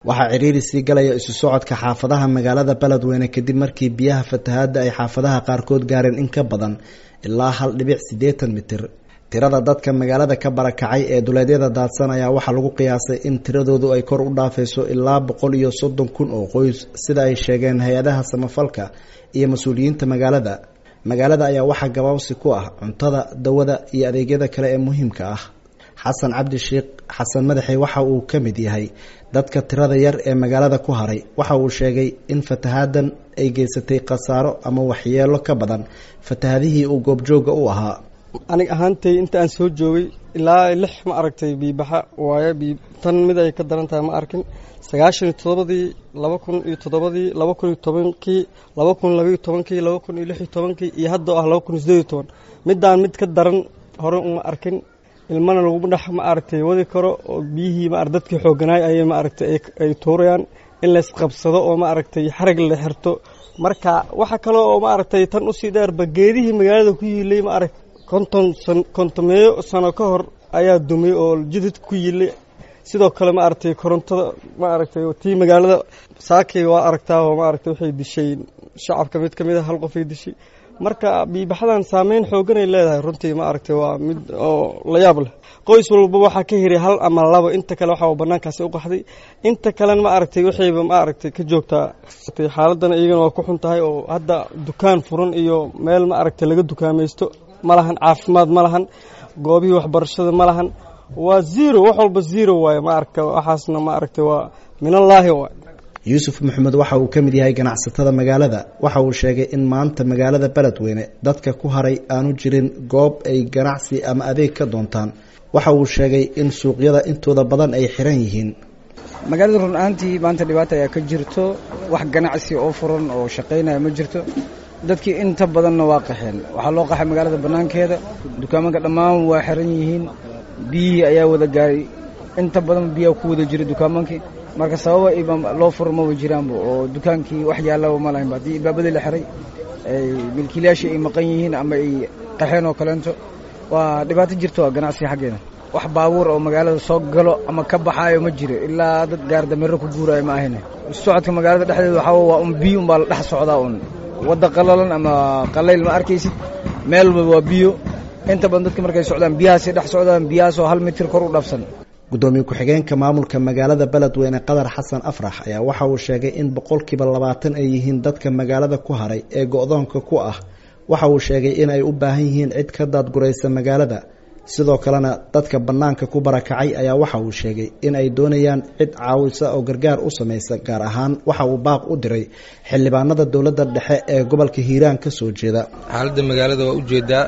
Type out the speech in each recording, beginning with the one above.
waxaa ciriiri sii galaya isu socodka xaafadaha magaalada beledweyne kadib markii biyaha fatahaadda ay xaafadaha qaarkood gaareen in ka badan ilaa hal dhibic siddeetan mitir tirada dadka magaalada ka barakacay ee duleedyada daadsan ayaa waxaa lagu qiyaasay in tiradoodu ay kor u dhaafayso ilaa boqol iyo soddon kun oo qoys sida ay sheegeen hay-adaha samafalka iyo mas-uuliyiinta magaalada magaalada ayaa waxaa gabaabsi ku ah cuntada dawada iyo adeegyada kale ee muhiimka ah xasan cabdi sheekh xasan madaxey waxa uu ka mid yahay dadka tirada yar ee magaalada ku haray waxa uu sheegay in fatahaadan ay geysatay khasaaro ama waxyeelo ka badan fatahadihii uu goobjooga u ahaa anig ahaantay inta aan soo joogay ilaa lix ma aragtay biibaxa waaye tan mid ay ka daran tahay ma arkin sagaashan iyo toddobadii laba kun iyo toddobadii laba kun iyo tobankii laba kun labaiyo tobankii laba kun iyo lix iyo tobankii iyo hadda oo ah laba kun iyo siddeed iyo toban middaan mid ka daran hore uma arkin ilmana laguma dhex ma aragtay wadi karo oo biyihii ma dadkii xoogganaay ayay ma aragtay ay tuurayaan in laysqabsado oo ma aragtay xarag la xirto marka waxa kale oo ma aragtay tan usii dheerba geedihii magaalada ku yiilay ma arag konton san kontomeeyo sano ka hor ayaa dumay oo jidid ku yiilay sidoo kale ma aragtay korontada ma aragtay tii magaalada saakay waa aragtaa oo ma aragtay waxay dishay shacabka mid ka mid a hal qofay dishay marka biibaxadan saameyn xooganay leedahay runtii ma aragtay waa mid oo la yaab leh qoys walba waxaa ka hiray hal ama labo inta kale waxaa banaankaasi u qaxday inta kalena ma aragtay waxayba ma aragtay ka joogtaa xaaladana iyagana waa ku xun tahay oo hadda dukaan furan iyo meel ma aragtay laga dukaamaysto ma lahan caafimaad ma lahan goobihii waxbarashada ma lahan waa zero wax walba zero waaye ma aragta waxaasna ma aragtay waa minallaahi waay yuusuf maxamed waxa uu ka mid yahay ganacsatada magaalada waxa uu sheegay in maanta magaalada beledweyne dadka ku haray aanu jirin goob ay ganacsi ama adeeg ka doontaan waxa uu sheegay in suuqyada intooda badan ay xiran yihiin magaalada run ahaantii maanta dhibaata ayaa ka jirto wax ganacsi oo furan oo shaqaynaya ma jirto dadkii inta badanna waa qaxeen waxaa loo qaxay magaalada bannaankeeda dukaamanka dhammaan waa xiran yihiin biyihii ayaa wada gaaray inta badan biyaa ku wada jira dukaamankii marka sababa iba loo furo maba jiraanba oo dukaankii wax yaallaba ma lahaynba haddii ilbaabadii la xiray milkiilayaashii ay maqan yihiin ama ay qaxeen oo kaleento waa dhibaato jirto waa ganacsiga xaggeeda wax baabuur oo magaalada soo galo ama ka baxaayo ma jiro ilaa dad gaardamero ku guuraayo ma ahayne socodka magaalada dhexdeeda waxaa waa un biyo unbaa la dhex socdaa un wadda qalalan ama qalayl ma arkaysid meel walba waa biyo inta badan dadka markay socdaan biyahaasay dhex socdaan biyahaasoo hal mitir kor u dhafsan gudoomiye ku-xigeenka maamulka magaalada beledweyne qadar xasan afrax ayaa waxa uu sheegay in boqolkiiba labaatan ay yihiin dadka magaalada ku haray ee go-doonka ku ah waxa uu sheegay in ay u baahan yihiin cid ka daadguraysa magaalada sidoo kalena dadka bannaanka ku barakacay ayaa waxa uu sheegay in ay doonayaan cid caawisa oo gargaar u samaysa gaar ahaan waxa uu baaq u diray xildhibaanada dowladda dhexe ee gobolka hiiraan ka soo jeeda xaaladda magaalada waa ujeedaa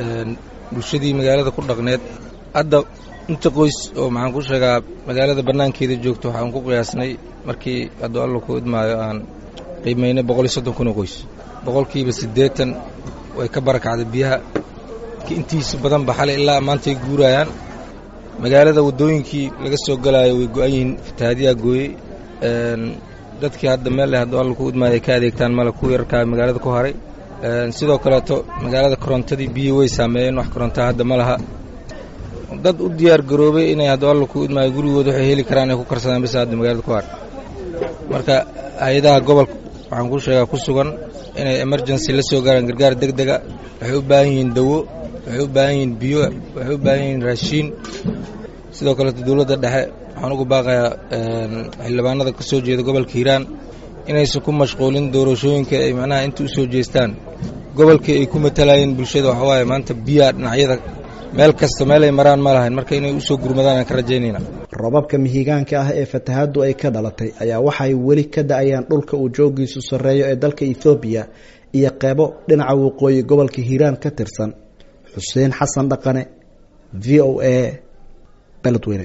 bulshadii magaalada ku dhaqneed hadda inta qoys oo maxaan ku sheegaa magaalada bannaankeeda joogto waxaan ku qiyaasnay markii hadduu alla ku idmaayo aan qiimaynay boqol iyo soddon kun oo qoys boqolkiiba siddeetan way ka barakacday biyaha intiisa badanba xalay ilaa maantay guurayaan magaalada waddooyinkii laga soo galaayo way go-an yihiin fatahaadiyaa gooyey dadkii hadda meel leh hadduu alla ku idmaayo ay ka adeegtaan male ku yarkaa magaalada ku haray sidoo kaleeto magaalada korontadii biyi way saameeyeen wax korontaa hadda ma laha dad u diyaar garoobay inay hadduu alla ku idmaayo gurigooda waxay heli karaan ay ku karsadaan bisa hadda magaalada ku har marka hay-adaha gobolka waxaan ku sheegaa ku sugan inay emergency la soo gaaraan gargaar deg dega waxay u baahan yihiin dawo waxay u baahan yihiin biyo waxay u baahan yihiin raashiin sidoo kaleeto dowladda dhexe waxaan ugu baaqayaa xildhibaanada ka soo jeeda gobolka hiiraan inaysan ku mashquulin doorashooyinka ay macnaha inta u soo jeestaan gobolkii ay ku matalayeen bulshada waxaa waaye maanta biyaa dhinacyada meel kasta meelay maraan ma lahayn marka inay usoo gurmadaan aan ka rajaynayna robabka mihigaanka ah ee fatahaaddu ay ka dhalatay ayaa waxay weli ka da-ayaan dhulka uu joogiisu sarreeyo ee dalka ethoobiya iyo qeybo dhinaca waqooyi gobolka hiiraan ka tirsan xuseen xasan dhaqane v o a beledweyne